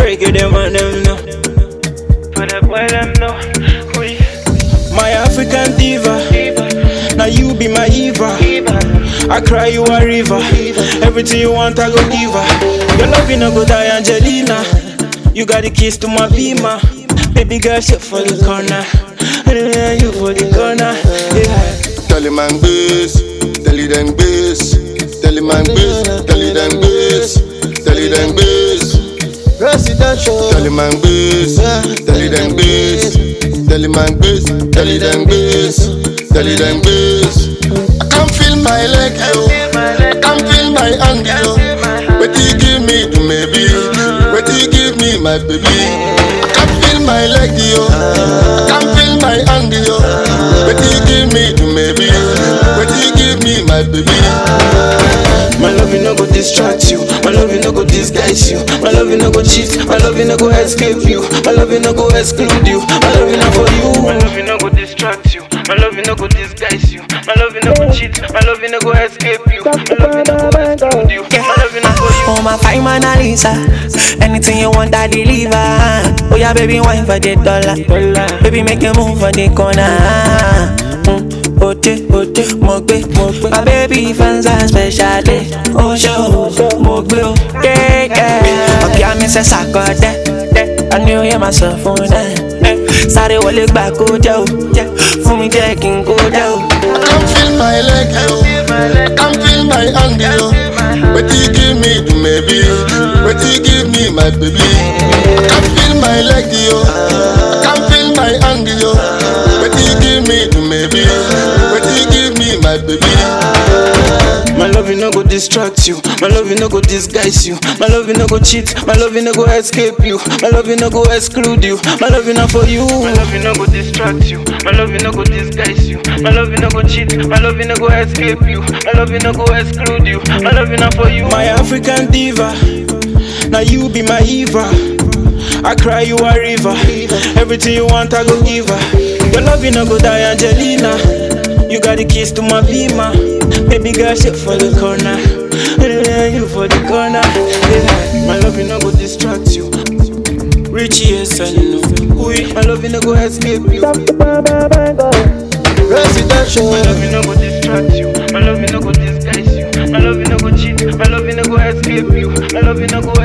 Break it them and them know. But the boy them know. We My African diva. Now you be my Eva. I cry you a river. Everything you want, I go give her. Your love you no go die, Angelina. You got the keys to my Beamer. Baby girl, shit for the corner. Yeah, you for the corner. Yeah. Tell him I'm bass, tell him them bass, tell him I'm bass, tell him them bass, tell him them bass. Residential. Tell him I'm bass, tell him them bass, tell him I'm bass, tell him them bass, tell him them bass. I can feel my leg, yo. I can feel my hand, yo. What you give me to maybe? What you give me, my baby? I can feel my leg, yo. I can feel my hand, yo. What you give me to maybe? What you give me, my baby? My love you no go distract you. My love you no go disguise you. My love you no go cheat. My love you no go escape you. My love you no go exclude you. My love you not for My you. love you no go distract you. My love you no go disguise you. My love you no go cheat. My love you no go escape you. My love you no go exclude you. My love you not for you. Oh my fine Mona Lisa Anything you want I deliver Oh yeah baby wine for the dollar Baby make you move for the corner mm. Ote, ote, mo gbe, mo gbe My baby fans are special day Oh show, mo gbe o Yeah, yeah Ọ̀gá mi ṣe ṣàkọ́dẹ́ I knew you myself fún ẹ Sáré wọlé gbà kó jẹ́ o Fún mi jẹ́ kí n kó jẹ́ o I can feel my leg, yo. I can feel my hand, yo. What you give me to maybe? What you give me, my baby? I can feel my leg, yo. I can feel my hand, yo. What you give me to maybe? What you give me, my baby? My love you no go distract you. My love you no go disguise you. My love you no go cheat. My love you no go escape you. My love you no go exclude you. My love you not for you. My love you no go distract you. My love you no go disguise you. My love you no go cheat. My love you no go escape you. My love you no go exclude you. My love you not for you. My African diva. Now you be my Eva. I cry you a river. Everything you want, I go give her. Your love you no go die, Angelina. You got the keys to my Beamer. Baby girl, shit for the corner. Yeah, you for the corner. Yeah. My love you no go distract you. Richie, yes, I know. Ooh, my love you no go escape you. Residential. My love you no go distract you. My love you no go disguise you. My love you no go cheat. My love you no go escape you. My love you no go